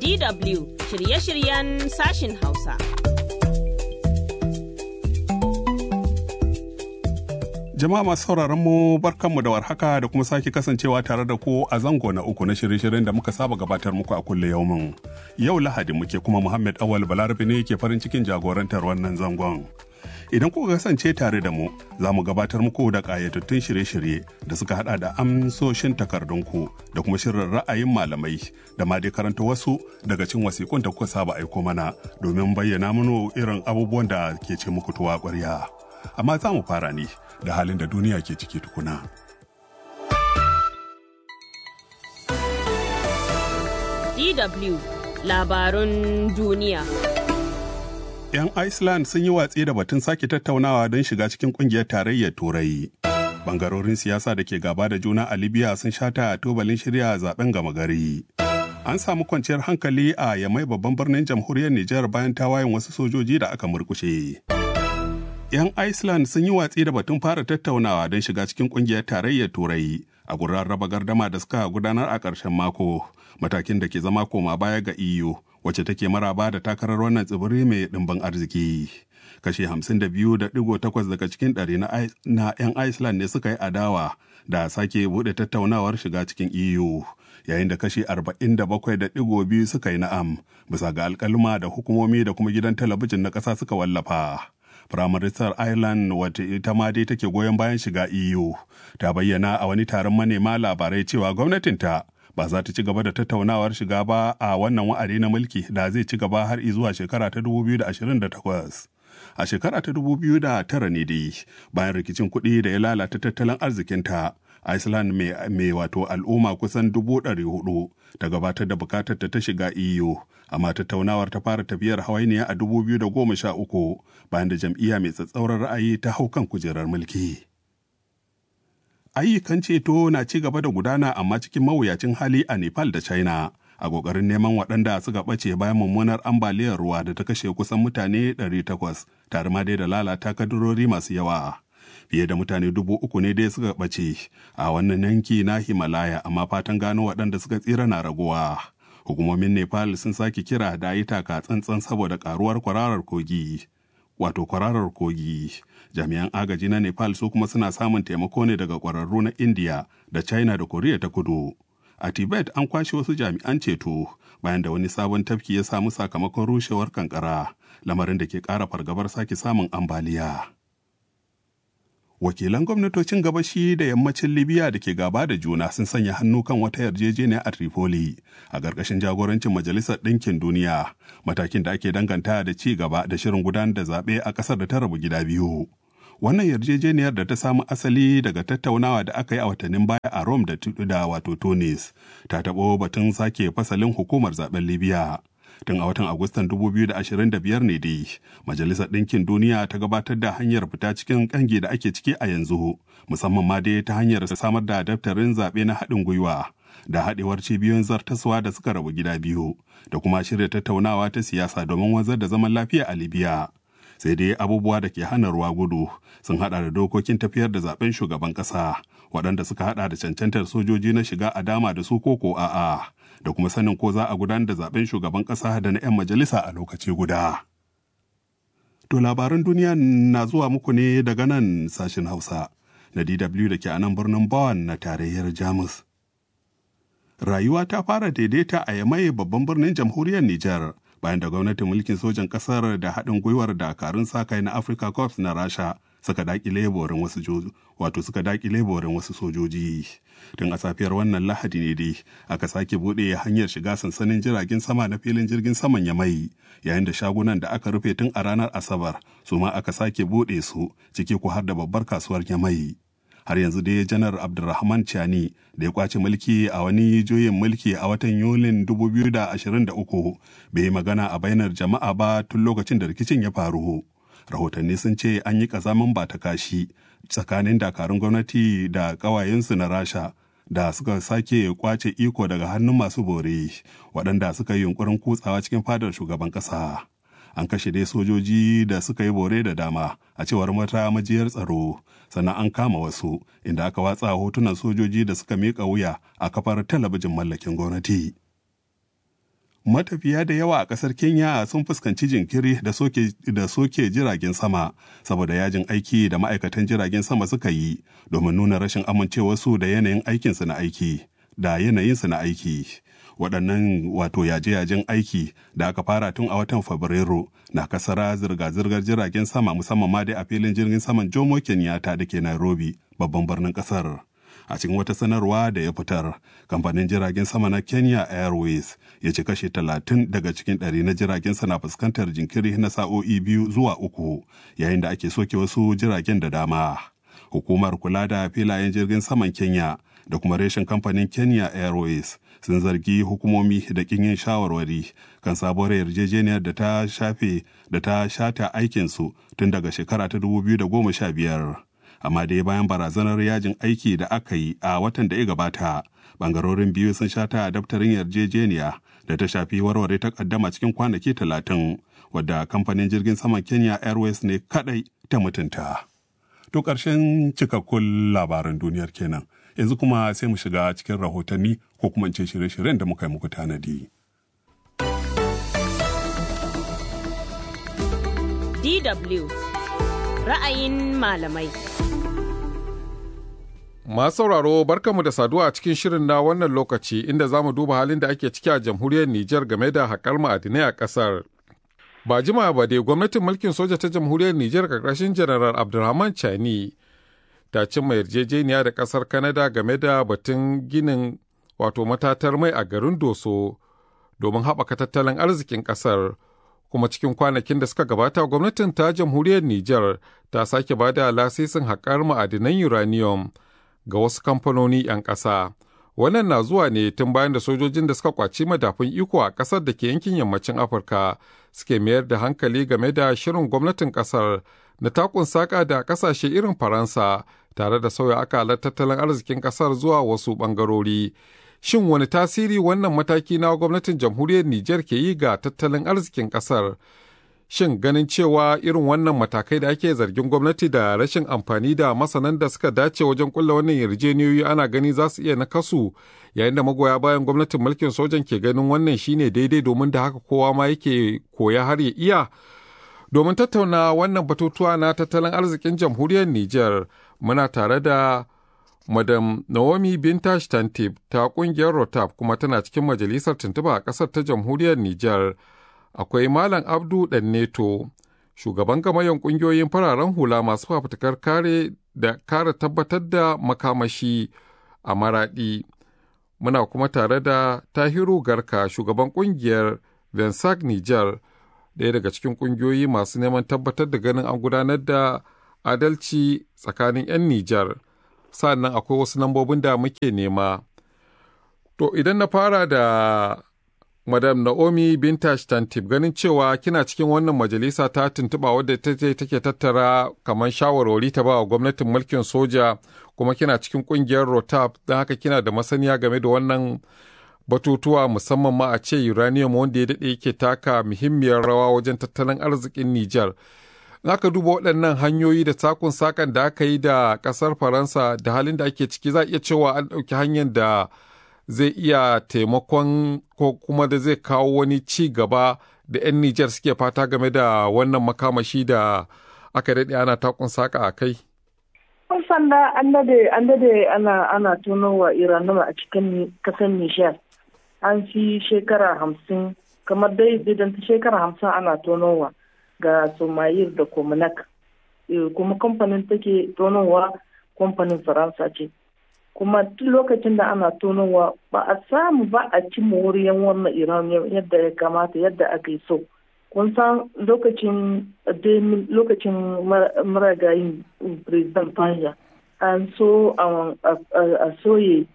DW shirye-shiryen sashin Hausa. Jama'a masu sauraron mu barkanmu da warhaka da kuma sake kasancewa tare da ku a zango na uku na shirye-shiryen da muka saba gabatar muku a kulle yaumin. Yau Lahadi muke kuma Muhammad Awal Balarabe ne ke farin cikin jagorantar wannan zangon. Idan kuka kasance tare da mu, za mu gabatar muku da ƙayatattun shirye-shirye da suka hada da amsoshin takardunku da kuma shirin ra'ayin malamai da ma dai karanta wasu daga cikin wasiƙun da kuka saba aiko mana domin bayyana mana irin abubuwan da ke ce muku tuwa ƙwarya. Amma za mu fara ne da halin da duniya ke ciki tukuna. DW labarun duniya. 'Yan Iceland sun yi watsi da batun sake tattaunawa don shiga cikin kungiyar tarayyar Turai. Bangarorin siyasa da ke gaba da juna a Libya sun shata a tubalin shirya zaben gama gari. An samu kwanciyar hankali a Yamai babban birnin jamhuriyar Nijar bayan tawayen wasu sojoji da aka murkushe. 'yan Iceland sun yi watsi da batun fara tattaunawa don shiga cikin kungiyar tarayyar Turai a gurin raba gardama da suka gudanar a ƙarshen mako, matakin da ke zama koma baya ga EU wacce take maraba da takarar wannan tsibiri mai ɗimbin arziki. Kashe 52.8 daga cikin ɗari na 'yan Iceland ne suka yi adawa da sake buɗe tattaunawar shiga cikin EU. yayin da kashi 47.2 suka yi na'am bisa ga alkalma da hukumomi da kuma gidan talabijin na ƙasa suka wallafa. Firaministar Ireland wata ita ma dai take goyon bayan shiga EU ta bayyana a wani taron manema labarai cewa gwamnatinta ba za ta ci gaba da tattaunawar shiga ba a wannan wa'adi na mulki da zai ci gaba har zuwa shekara ta 2028. A shekara ta 2009 ne dai bayan rikicin kuɗi da ya lalata tattalin arzikinta Iceland mai wato al'umma kusan dubu ɗari hudu ta gabatar da bukatar ta shiga EU, amma tattaunawar ta fara tafiyar hawainiya a dubu biyu da goma sha uku bayan da jam'iyya mai tsatsauran ra'ayi ta hau kan kujerar mulki. Ayyukan ceto na ci gaba da gudana amma cikin mawuyacin hali a Nepal da China. A ƙoƙarin neman waɗanda suka ɓace bayan mummunar ambaliyar ruwa da ta kashe kusan mutane 800 tare ma dai da lalata kadurori masu yawa. fiye da mutane dubu uku ne dai suka ɓace a wannan yanki na Himalaya amma fatan gano waɗanda suka tsira na raguwa. Hukumomin Nepal sun sake kira da yi taka tsantsan saboda karuwar kwararar kogi. Wato kwararar kogi. Jami'an agaji na Nepal su kuma suna samun taimako ne daga kwararru na India da China da Koriya ta kudu. A Tibet an kwashe wasu jami'an ceto bayan da wani sabon tafki ya samu sakamakon rushewar kankara, lamarin da ke ƙara fargabar sake samun ambaliya. wakilan gwamnatocin gabashi da yammacin libya da ke gaba da juna sun sanya hannu kan wata yarjejeniya a tripoli a ƙarƙashin jagorancin majalisar ɗinkin duniya matakin da ake danganta da ci gaba da shirin gudanar da zaɓe a ƙasar da ta rabu gida biyu wannan yarjejeniyar da ta samu asali daga tattaunawa da aka yi a watannin baya a rome da da wato tunis ta taɓo batun sake fasalin hukumar zaben libya tun a watan agustan 2025 ne dai majalisar ɗinkin duniya ta gabatar da hanyar fita cikin ƙangi da ake ciki a yanzu musamman ma dai ta hanyar samar da daftarin zaɓe na haɗin gwiwa da haɗewar cibiyoyin zartaswa da suka rabu gida biyu da kuma shirya tattaunawa ta siyasa domin wanzar da zaman lafiya a libya sai dai abubuwa da ke hana ruwa gudu sun hada da dokokin tafiyar da zaben shugaban ƙasa waɗanda suka hada da cancantar sojoji na shiga a dama da su koko a'a da kuma sanin ko za a gudanar da zaben shugaban ƙasa da na 'yan majalisa a lokaci guda. To labaran duniya na zuwa muku ne daga nan sashen Hausa na DW da ke a nan birnin Bawan na tarayyar Jamus. Rayuwa ta fara daidaita a Yamai babban birnin jamhuriyar Nijar bayan da gwamnatin mulkin sojan ƙasar da haɗin gwiwar dakarun sa-kai na Africa Corps na Rasha suka dakile borin wasu wato suka dakile borin wasu sojoji tun a safiyar wannan lahadi ne dai aka sake bude hanyar shiga sansanin jiragen sama na filin jirgin saman ya mai yayin da shagunan da aka rufe tun a ranar asabar su ma aka sake bude su ciki ko har da babbar kasuwar ya mai har yanzu dai janar abdulrahman chani da ya kwace mulki a wani juyin mulki a watan yulin 2023 bai magana a bainar jama'a ba tun lokacin da rikicin ya faru rahotanni sun ce an yi kazamin ba ta kashi tsakanin dakarun gwamnati da ƙawayensu na rasha da suka sake kwace iko daga hannun masu bore waɗanda suka yi yunkurin kutsawa cikin fadar shugaban ƙasa an kashe dai sojoji da suka yi bore da dama a cewar mata majiyar tsaro sannan an kama wasu inda aka watsa hotunan sojoji da suka miƙa wuya a kafar talabijin mallakin gwamnati matafiya da yawa a ƙasar kenya sun fuskanci jinkiri da soke, da soke jiragen sama saboda yajin aiki da ma'aikatan jiragen sama suka yi domin nuna rashin amincewarsu da yanayin aikinsu na aiki da yanayinsu na aiki waɗannan wato yaje-yajen aiki da aka fara tun a watan fabrairu na kasara zirga-zirgar jiragen sama musamman ma dai a filin jirgin saman jomo kenyatta da ke nairobi babban birnin ƙasar a cikin wata sanarwa da ya fitar kamfanin jiragen sama na kenya airways ya ci kashe talatin daga cikin ɗari na jiragen na fuskantar jinkiri na sa'o'i biyu zuwa uku yayin da ake soke wasu jiragen da dama hukumar kula da filayen jirgin saman kenya da kuma reshen kamfanin kenya airways sun zargi hukumomi da kin yin shawarwari kan sabuwar yarjejeniyar da ta shafe da ta shata aikinsu tun daga shekara ta 2015 amma dai bayan barazanar yajin aiki da aka yi a watan da ya gabata bangarorin biyu sun shata a daftarin yarjejeniya da ta shafi warware takaddama cikin kwanaki talatin wadda kamfanin jirgin saman kenya airways ne kadai ta mutunta to ƙarshen cikakkun labaran duniyar kenan yanzu kuma sai mu shiga cikin rahotanni ko kuma ce shirye-shiryen da muka yi muku tanadi. DW ra'ayin malamai. Masu sauraro barkanmu da saduwa a cikin shirin na wannan lokaci inda za mu duba halin da ake ciki a jamhuriyar Nijar game da haƙar ma'adinai a ƙasar. Ba jima ba dai gwamnatin mulkin soja ta jamhuriyar Nijar ƙarƙashin Janaral Abdulrahman Chani ta cimma yarjejeniya da ƙasar Kanada game da batun ginin wato matatar mai a garin Doso domin haɓaka tattalin arzikin ƙasar. Kuma cikin kwanakin da suka gabata gwamnatin ta jamhuriyar Nijar ta sake ba da lasisin haƙar ma'adinan uranium ga wasu kamfanoni 'yan ƙasa. Wannan na zuwa ne tun bayan da sojojin da suka kwaci madafun iko a ƙasar da ke yankin yammacin Afirka suke mayar da hankali game da shirin gwamnatin ƙasar na takun saƙa da ƙasashe irin Faransa tare da sauya akalar tattalin arzikin ƙasar zuwa wasu ɓangarori. Shin wani tasiri wannan mataki na gwamnatin jamhuriyar Nijar ke yi ga tattalin arzikin ƙasar? Shin ganin cewa irin wannan matakai da ake zargin gwamnati da rashin amfani da masanan da suka dace wajen kulla wannan yarjejeniyoyi ana gani za su iya nakasu yayin da magoya bayan gwamnatin mulkin sojan ke ganin wannan shine daidai domin da haka kowa ma yake koya har ya iya. Domin tattauna wannan batutuwa na tattalin arzikin jamhuriyar Nijar muna tare da Madam Naomi Bintash Tantib ta kungiyar Rotap kuma tana cikin majalisar tuntuba a ƙasar ta jamhuriyar Nijar. Akwai Malam Abdu Danneto, shugaban gamayen ƙungiyoyin fararen hula masu fafutukar kare da kare tabbatar da makamashi a maraɗi. Muna kuma tare da Tahiru Garka, shugaban ƙungiyar Vensak Nijar, ɗaya daga cikin ƙungiyoyi masu neman tabbatar da ganin an gudanar da adalci tsakanin 'yan Nijar. sannan akwai wasu lambobin da muke nema. To idan na fara da Madam Naomi Bintash Tantib ganin cewa kina cikin wannan majalisa ta tuntuɓa wadda ta take tattara kamar shawarwari ta ba wa gwamnatin mulkin soja kuma kina cikin ƙungiyar Rotap don haka kina da masaniya game da wannan batutuwa musamman ma a ce uranium wanda ya daɗe yake taka muhimmiyar rawa wajen tattalin arzikin Nijar. aka duba waɗannan hanyoyi da sakun sakan da aka yi da ƙasar faransa da halin da ake ciki za a iya cewa an ɗauki hanyar da zai iya taimakon ko kuma da zai kawo wani ci gaba da 'yan nijar suke fata game da wannan makamashi da aka daɗe ana takun saka a kai kun san da an dade an dade ana ana tonowa iranuma a cikin kasar nijar an fi shekara hamsin kamar dai idan ta shekara hamsin ana tonowa ga somayir da komunak kuma kamfanin take tonowa kamfanin faransa ce kuma duk lokacin da ana tonowa ba a samu ba a ci moriyan wannan iran yadda ya kamata yadda aka yi so kun san lokacin lokacin maragayin president fanja an so a soye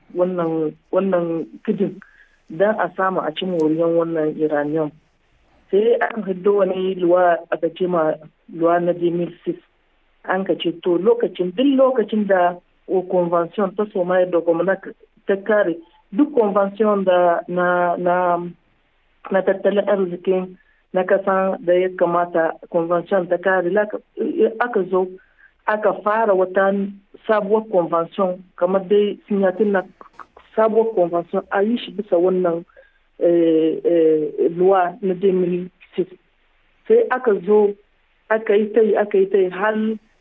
wannan kidin don a samu a ci moriyan wannan iranian sai an hiddo wani luwa aka ce ma luwa na 2006 an ka ce to lokacin duk lokacin da convention ta soma da gwamnati ta kare duk convention da na na na tattalin arzikin na kasan da ya kamata convention ta kare aka zo aka fara wata sabuwar convention kamar dai sinyatin na sabuwar convention a yi shi bisa wannan luwa na 2006 sai aka zo aka yi ta yi aka yi ta yi har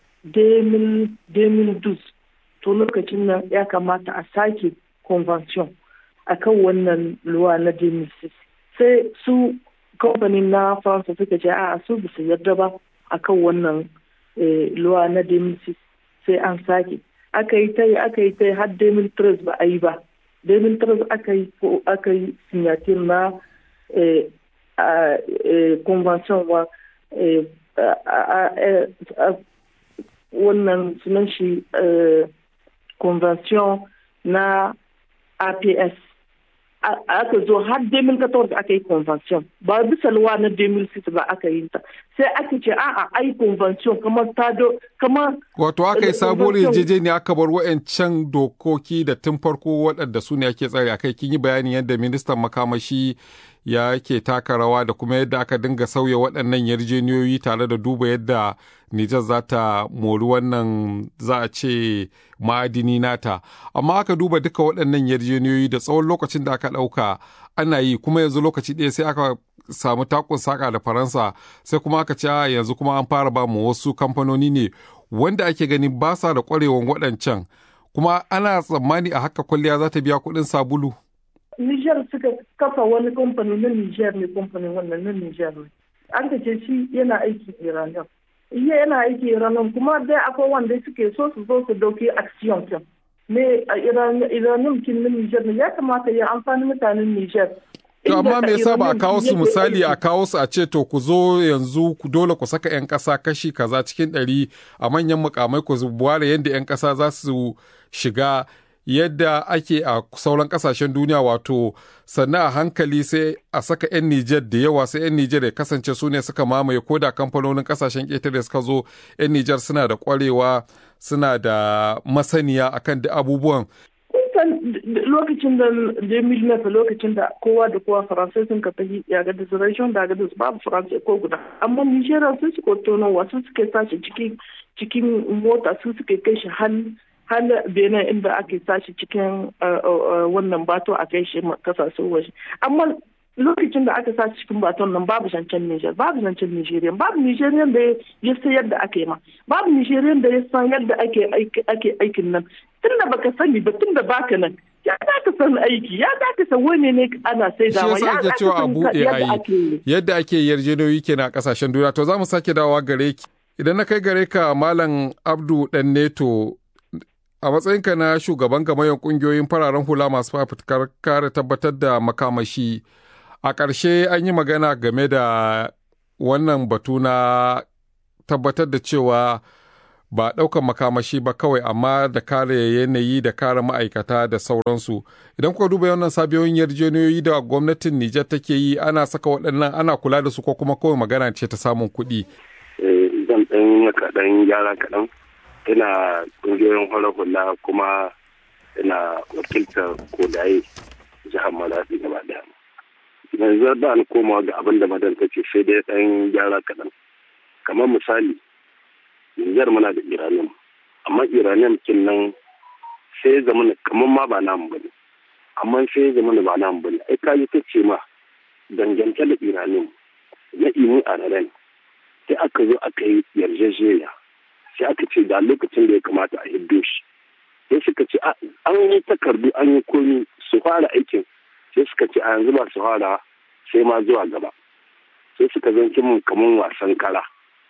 2012 to lokacin nan ya kamata a sake convention a kan wannan luwa na 2006 sai su kamfanin na faransa suka ce a su bisa yarda ba a kan wannan luwa na 2006 sai an sake aka yi ta yi aka yi ta yi har 2013 ba a yi ba 2013 aka yi aka yi signature na convention wa wannan sunan shi convention na APS aka zo har 2014 aka yi convention ba bisa luwa na 2006 ba aka yi ta sai aka ce a'a ai convention kamar ta do kamar wato aka yi sabuwar yarjejeniya aka bar wa'ancan dokoki da tun farko waɗanda su ne ake tsare akai kin yi bayanin yadda ministan makamashi ya ke taka rawa da kuma yadda aka dinga sauya waɗannan yarjejeniyoyi tare da duba yadda Nijar za ta mori wannan za a ce ma'adini nata. Amma aka duba duka waɗannan yarjejeniyoyi da tsawon lokacin da aka ɗauka ana yi kuma yanzu lokaci ɗaya sai aka samu takun saka da Faransa sai kuma aka ce yanzu kuma an fara ba mu wasu kamfanoni ne wanda ake gani ba sa da ƙwarewan waɗancan kuma ana tsammani a haka kwalliya za ta biya kuɗin sabulu. Nijar suka kafa wani kamfani na Nijar ne kamfanin wannan na Nijar ne. An ka ce shi yana aiki Iranian. Iya yana aiki Iranian kuma dai akwai wanda suke so su zo su dauki action kan. Me a Iranian kin na Nijar ne ya kamata ya amfani mutanen Nijar. To amma me yasa ba a kawo su misali a kawo su a ce to ku zo yanzu ku dole ku saka 'yan ƙasa kashi kaza cikin ɗari a manyan mukamai ku ware yadda 'yan ƙasa za su shiga yadda ake a sauran kasashen duniya wato sannan a hankali sai a saka 'yan Nijar da yawa sai 'yan Nijar ya kasance su ne suka mamaye ko da kamfanonin kasashen ƙetare suka zo 'yan Nijar suna da ƙwarewa suna da masaniya akan da abubuwan. lokacin da Jamil Nefa lokacin da kowa da kowa faransai sun ka tafi ya ga reservation da ga babu faransai ko guda amma Nijeriya sun suka tonowa sun suke sashi cikin mota sun suke kai shi har har benin inda ake sashi cikin wannan bato a kai shi kasashen waje amma lokacin da aka sashi cikin baton nan babu zancen Niger babu zancen Nigerian babu Nigerian da ya san yadda ake ma babu Nigerian da ya san yadda ake ake aikin nan tunda baka sani ba tunda baka nan ya za ka san aiki ya za ka san wani ne ana sai da ya za cewa a buɗe ayi yadda ake yarjejeniyoyi kenan a kasashen duniya to za mu sake dawowa gare ki idan na kai gare ka malam Abdu Dan Neto a matsayinka na shugaban gamayyar kungiyoyin fararen hula masu fafutukar kare tabbatar da makamashi a ƙarshe an yi magana game da wannan batu na tabbatar da cewa ba ɗaukan makamashi ba kawai amma da kare yanayi da kare ma'aikata da sauransu idan kuka duba wannan sabiyoyin yarjejeniyoyi da gwamnatin nijar take yi ana saka waɗannan ana kula da su ko kuma kawai magana ce ta samun kuɗi. zan ɗan kaɗan gyara kaɗan ina ƙungiyoyin hula hula kuma ina wakiltar kodaye jihar malafi gaba daya yanzu da an koma ga abin da madan ta ce sai dai ɗan gyara kaɗan kamar misali Nijar muna da iranium amma iranium kin nan sai zama kamar ma ba namu bane amma sai zama ba namu bane ai kaji ta ce ma dangance da iranium na imu a sai aka zo aka yi yarjejeniya sai aka ce da lokacin da ya kamata a hiddo shi sai suka ce an yi takardu an yi komi su fara aikin sai suka ce a yanzu ba su fara sai ma zuwa gaba sai suka zanki mun kaman wasan kara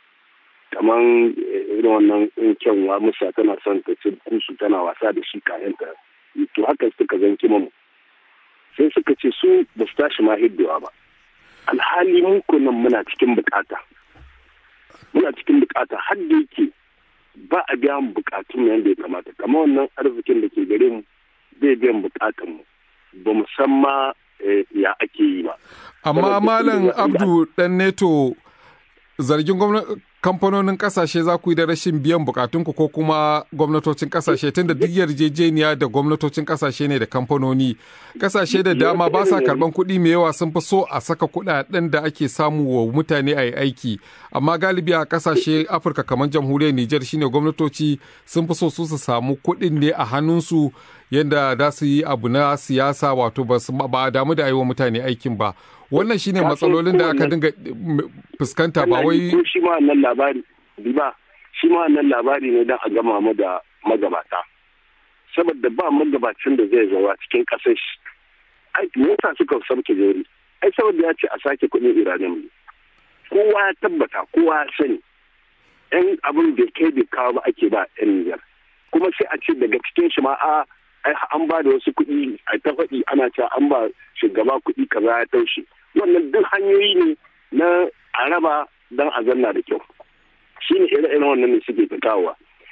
kaman irin wannan kyanwa musa tana son ta ci kusu tana wasa da shi kayan ta to haka suka zanki mun sai suka ce su ba su tashi ma hiddowa ba alhali mun nan muna cikin bukata muna cikin bukata har da yake ba a biya mu bukatun yadda ya kamata kamar wannan arzikin da ke gare mu zai biyan bukatun mu ba mu san ma ya ake yi ba amma malam abdu dan neto zargin kamfanonin kasashe za ku yi da rashin biyan bukatunku ko kuma gwamnatocin kasashe tunda duk yarjejeniya da gwamnatocin kasashe ne da kamfanoni kasashe da dama ba sa karban kuɗi mai yawa sun fi so a saka kuɗaɗen da ake samu wa mutane a yi aiki amma galibi a kasashe afirka kamar jamhuriyar nijar shine gwamnatoci sun fi so su su samu kuɗin ne a hannunsu yadda za su yi abu na siyasa wato ba a damu da wa mutane aikin ba wannan shine matsalolin da aka dinga fuskanta ba wai shi ma wannan labari ba shi ma wannan labari ne don a gama mu da magabata saboda ba magabacin da zai zawa cikin kasar shi ai me yasa suka sauke jeri ai saboda ya ce a sake kuɗin iranian ne kowa ya tabbata kowa ya sani yan abin da kai bai kawo ba ake ba yan nijar kuma sai a ce daga cikin shi ma a an ba da wasu kuɗi a ta faɗi ana cewa an ba shugaba kuɗi kaza ya taushe wannan duk hanyoyi ne na a raba don a zanna da kyau shi ne ire-iren wannan ne suke ta kawowa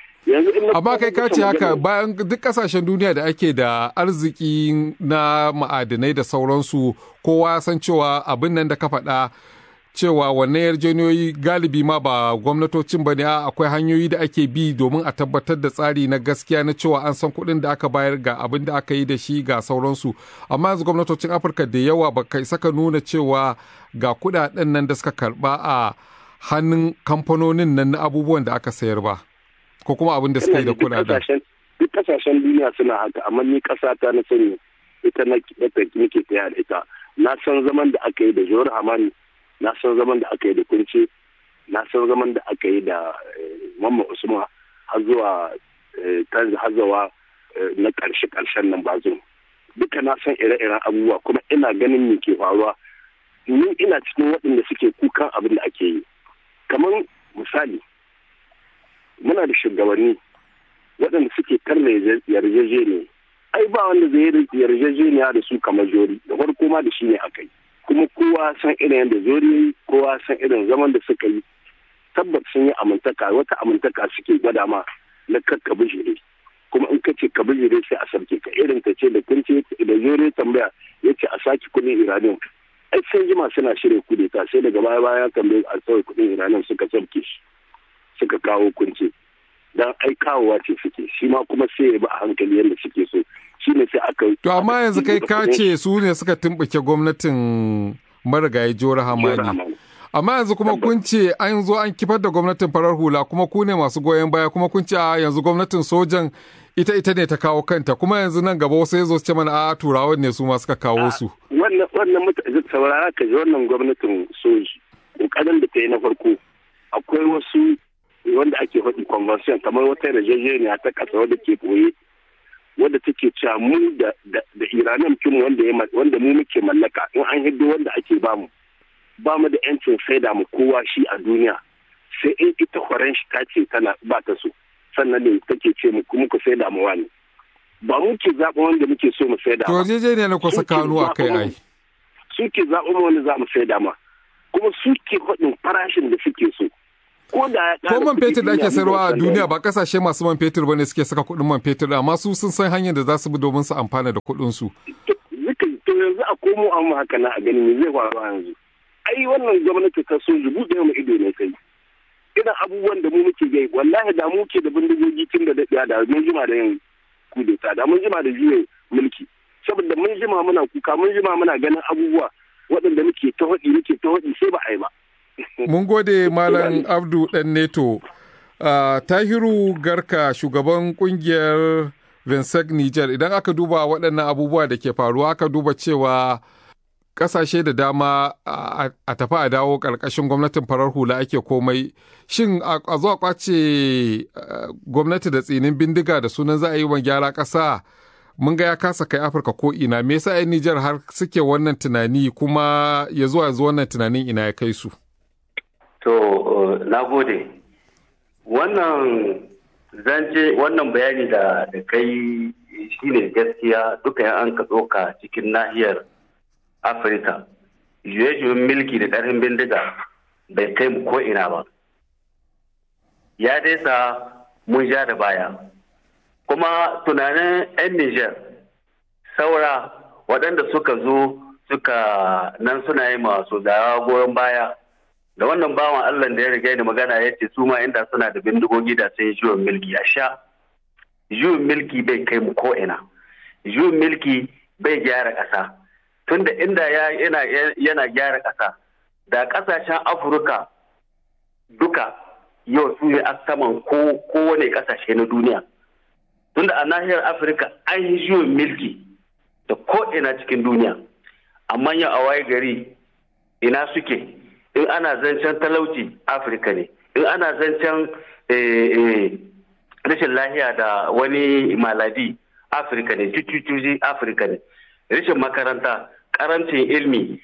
amma kai ka ce haka bayan duk kasashen duniya da ake da arziki na ma'adinai da sauransu kowa san cewa abin nan da ka faɗa cewa wannan yarjejeniyoyi galibi ma ba gwamnatocin ba ne akwai hanyoyi da ake bi domin a tabbatar da tsari na gaskiya na cewa an san kuɗin da aka bayar ga abin da aka yi da shi ga sauransu amma yanzu gwamnatocin afirka da yawa ba kai saka nuna cewa ga kuɗaɗen nan da suka karɓa a hannun kamfanonin nan na abubuwan da aka sayar ba ko kuma abin da suka yi da kuɗaɗen. duk kasashen duniya suna haka amma ni ƙasa ta na sani ita na nake taya da ita na san zaman da aka yi da jawar hamani na san zaman da aka yi da kunce na san zaman da aka yi da mamma usman har zuwa tanzu hazawa na karshe karshen nan bazo duka na san ire-iren abubuwa kuma ina ganin me ke faruwa ni ina cikin waɗanda suke kukan abin da ake yi kamar misali muna da shugabanni waɗanda suke karna yarjejeniya ai ba wanda zai yarjejeniya da su kamar jori da farko ma da shi ne aka yi kuma kowa san irin yadda zori kowa san irin zaman da suka yi tabbat sun yi amintaka wata amintaka suke gwada ma na kakka bijire kuma in ka ce ka bijire sai a sarki ka irin ta ce da kunce da zori tambaya ya ce a sake kudin iranium ai sai jima suna shirya kudeta sai daga baya baya tambaye a sauya kudin iranium suka sarki shi suka kawo kunce dan ai kawowa ce suke shi ma kuma sai ya bi a hankali yadda suke so shi ne sai aka to amma yanzu kai ka ce su ne suka tumbuke gwamnatin marigayi jora hamani amma yanzu kuma kun ce an zo an kifar da gwamnatin farar hula kuma ku ne masu goyon baya kuma kun ce a yanzu gwamnatin sojan ita ita ne ta kawo kanta kuma yanzu nan gaba wasu ya zo ce mana a turawan ne su ma suka kawo su wannan wannan mutane saurara ka ji wannan gwamnatin soji kokarin da ta yi na farko akwai wasu wanda ake faɗi convention kamar wata yarjejeniya ta ƙasa wadda ke koye wadda take cewa mu da da iranan kin wanda ya wanda mu muke mallaka in an hiddo wanda ake bamu ba mu da yancin saida mu kowa shi a duniya sai in ita horon shi ta ce tana ba ta so sannan ne take ce mu kuma ku saida mu wani ba mu ke zaɓa wanda muke so mu saida to yarjejeniya na kusa kanu a kai ai su ke zaɓa mu wanda za mu saida ma kuma su ke faɗin farashin da suke so ko da ko man fetur da ake sayarwa a duniya ba kasashe masu man fetur bane suke saka kuɗin man fetur amma su sun san hanyar da za su bi domin su amfana da kuɗin su to yanzu a komo an haka na a gani me zai faru yanzu ai wannan gwamnati ta so zubu da mu ido ne kai irin abubuwan da mu muke gai wallahi da mu ke da bindigogi tun da daɗiya da mun jima da yin kudeta da mun jima da juyin mulki saboda mun jima muna kuka mun jima muna ganin abubuwa waɗanda muke ta haɗi muke ta haɗi sai ba a yi ba Mun gode Malam Abdu ɗan Neto. Uh, Tahiru Garka shugaban kungiyar Vinsec Niger idan aka duba waɗannan abubuwa da ke faruwa aka duba cewa ƙasashe da dama a tafi a dawo ƙarƙashin gwamnatin farar hula ake komai shin a zuwa kwace gwamnati da tsinin bindiga da sunan za a yi wa gyara ƙasa mun ga ya kasa kai afirka ko ina me yasa 'yan nijar har suke wannan tunani kuma ya zuwa yanzu wannan tunanin ina ya kai su To, uh, na gode. Wannan zance wannan bayani da da kai shi ne gaskiya duka yan an ka tsoka cikin nahiyar Afirka. Juye-juyen milki da ƙarfin bindiga bai kai mu ko ina ba. Ya dai sa mun ja da baya. Kuma tunanin 'yan Nijar saura waɗanda suka zo suka nan suna yi masu zawa goyon baya. da wannan bawan Allah da ya riga ni magana ya ce su ma inda suna da bindigogi da sun yi juyin milki a sha juyin milki bai kai mu ko ina juyin milki bai gyara ƙasa tunda inda yana yana gyara ƙasa da ƙasashen Afirka duka yau su ne a saman kowane ƙasashe na duniya tunda a nahiyar afirka an yi juyin milki da ko'ina cikin duniya amma yau a waye gari ina suke in ana zancen talauci afirka ne in ana zancen rashin lahiya da wani maladi afirka ne cucucuji afirka ne rashin makaranta karancin ilmi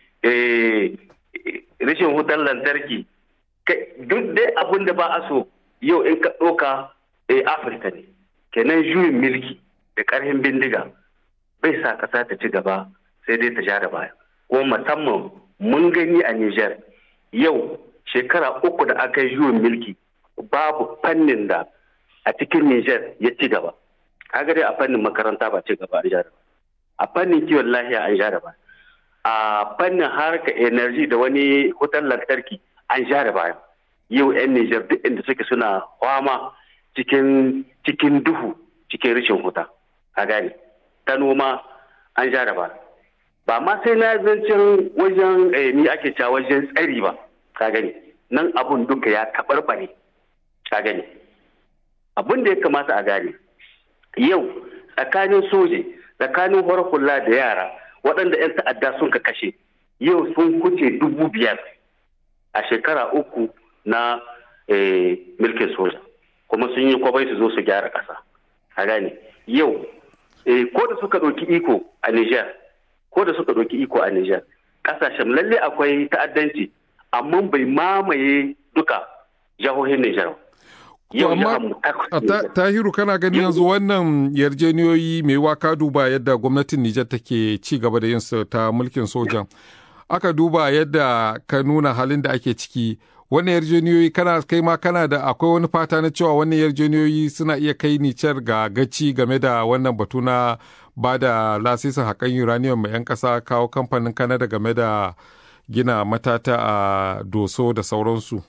rashin wutar lantarki duk dai abin da ba a so yau in ka ɗauka afirka ne kenan juyin milki da ƙarfin bindiga bai sa ƙasa ta ci gaba sai dai ta ja da baya kuma musamman mun gani a Nijar yau shekara uku da aka yi juyin milki babu fannin da a cikin Nijar ya ci gaba kaga dai a fannin makaranta ba ci gaba an ja da a fannin kiwon lahiya an ja da baya a fannin harka energy da wani wutar lantarki an ja da baya yau 'yan Nijar duk inda suke suna kwama cikin cikin duhu cikin rashin huta a gane ta noma an ja da baya ba ma sai na zancen wajen ni ake cewa wajen tsari ba ka gani nan abun duka ya taɓarɓare ka gani abun da ya kamata a gane yau tsakanin soje tsakanin hula da yara waɗanda 'yan ta'adda sun ka kashe yau sun kuce dubu biyar a shekara uku na milkin soja kuma sun yi kwabai su zo su gyara ƙasa a gane yau ko da suka ɗauki iko a Nijar ko da suka ɗauki iko a Nijar ƙasashen lalle akwai ta'addanci amma bai mamaye duka jihohin Nijar. Yau Tahiru kana gani yanzu wannan yarjeniyoyi mai waka duba yadda gwamnatin Nijar take ci gaba da yin ta mulkin sojan. Aka duba yadda ka nuna halin da ake ciki wannan yarjeniyoyi kana kai ma kana da akwai wani fata na cewa wannan yarjeniyoyi suna iya kai Nijar ga gaci game da wannan batu na ba da lasisin haƙan uranium mai 'yan ƙasa kawo kamfanin kanada game da gina matata a doso da sauransu.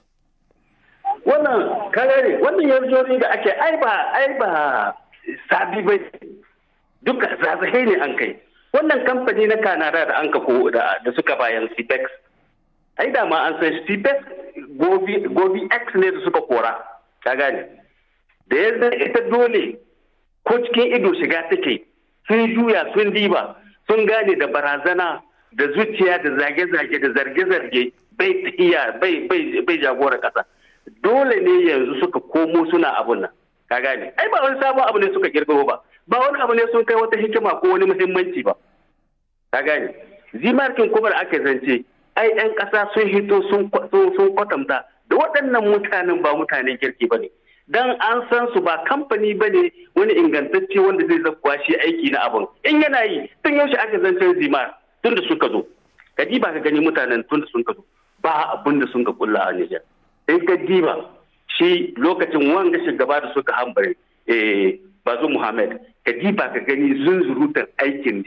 wannan karare wannan yarjoni da ake ai ba ai ba sabi bai duka zazzahe ne an kai wannan kamfani na kanada da an ka ko da suka bayan cpex ai da ma an san cpex gobi x ne da suka kora ka gane da yanzu ita dole ko cikin ido shiga take sun juya sun diba sun gane da barazana da zuciya da zage-zage da zarge-zarge bai tafiya bai jagora kasa dole ne yanzu suka komo suna abun nan ka gane ai ba wani sabon abu ne suka kirkiro ba ba wani abu ne sun kai wata hikima ko wani muhimmanci ba ka gane zimarkin kuma da aka zance ai yan kasa sun hito sun kwatanta da waɗannan mutanen ba mutanen kirki ba ne dan an san su ba kamfani ba ne wani ingantacce wanda zai zakuwa shi aiki na abun in yana yi tun yaushe aka zancen zimar tun da suka zo ka ba ka gani mutanen tun da sun ka zo ba abin da sun ka kulla a Nijar in ka diba shi lokacin wanga shugaba da suka hambare bazu Muhammad ka diba ka gani zunzurutan aikin